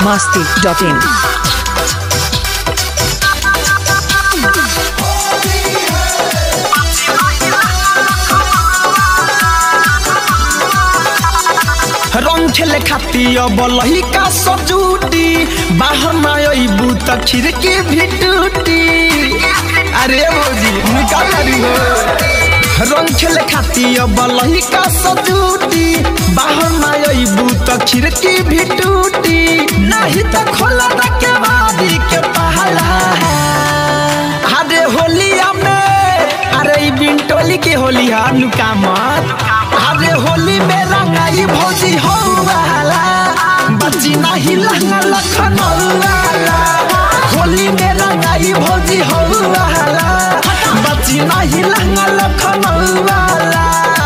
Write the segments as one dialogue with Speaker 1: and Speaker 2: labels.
Speaker 1: masti.in.
Speaker 2: रंग खेले खातिर बलही का सजूटी बाहर ना अइबू त खिड़की भी टूटी अरे भौजी निकाल रही हो रंग खेले खातिर बलही का सजूटी बाहर ना अइबू त खिड़की भी टूटी नहीं त खोला के बादी के पहला अरे होलिया में अरे ई बिंटोली के होली हा नुका मत अरे होली में रंगाई भौजी हो वाला बच्ची नहीं लहंगा लखनऊ वाला होली में रंगाई भौजी हो वाला बच्ची नहीं लहंगा लखनऊ वाला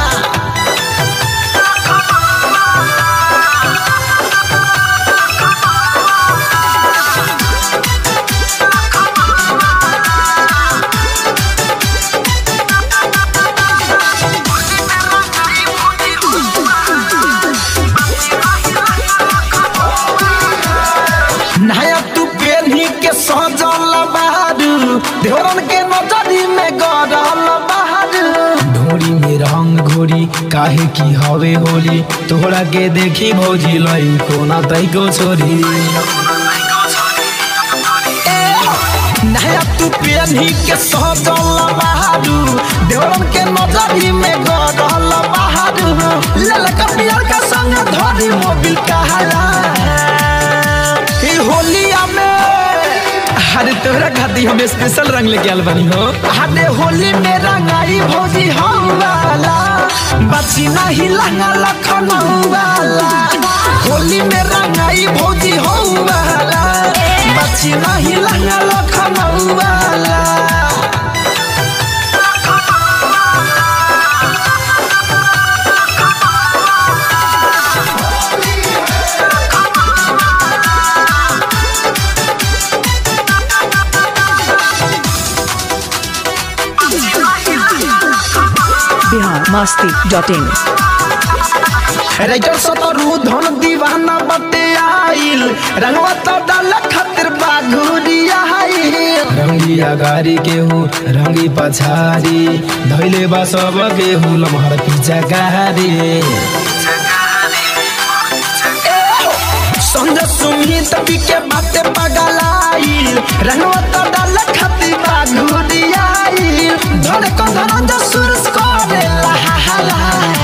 Speaker 2: नया तू पेन्ही के सजल बहादू देवरन के नजरी में गरल बहादू ढोरी में रंग घोरी काहे की हवे होली तोहरा के देखी भौजी लई कोना तई को छोरी नया तू पेन्ही के सजल बहादू देवरन के नजरी में गरल बहादू ललका पियर का संग धरी मोबिल कहाला ई होलिया में अरे तोहरा खाती हम स्पेशल रंग लेके आल बनी हो अरे होली में रंगाई भौजी हो वाला बची नहीं लंगा लखनऊ वाला होली में रंगाई भौजी हो वाला बची नहीं लंगा लखनऊ वाला
Speaker 1: Bihar masti.in.
Speaker 2: राइटर सतरू धन दीवाना बटे आइल रंगवा तो डाल खातिर बाघुरिया रंगिया गारी के हो रंगी पछारी धैले बा सब के हो लमहर पीछा गारी संजय सुमित पी के बाते पगलाइल रंगवा तो डाल खातिर बाघुरिया धन को धनंज सुरस करे लहा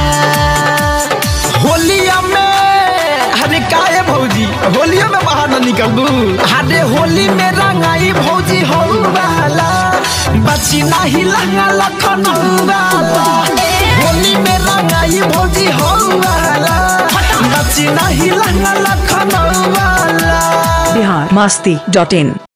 Speaker 2: होलिया में अरे काहे भौजी होलिया में बाहर न निकलबू अरे होली में रंगाई भौजी हो वाला बची नहीं लंगा लखनऊ वाला होली में रंगाई भौजी हो वाला बची नहीं लंगा लखनऊ वाला
Speaker 1: Bihar masti.in.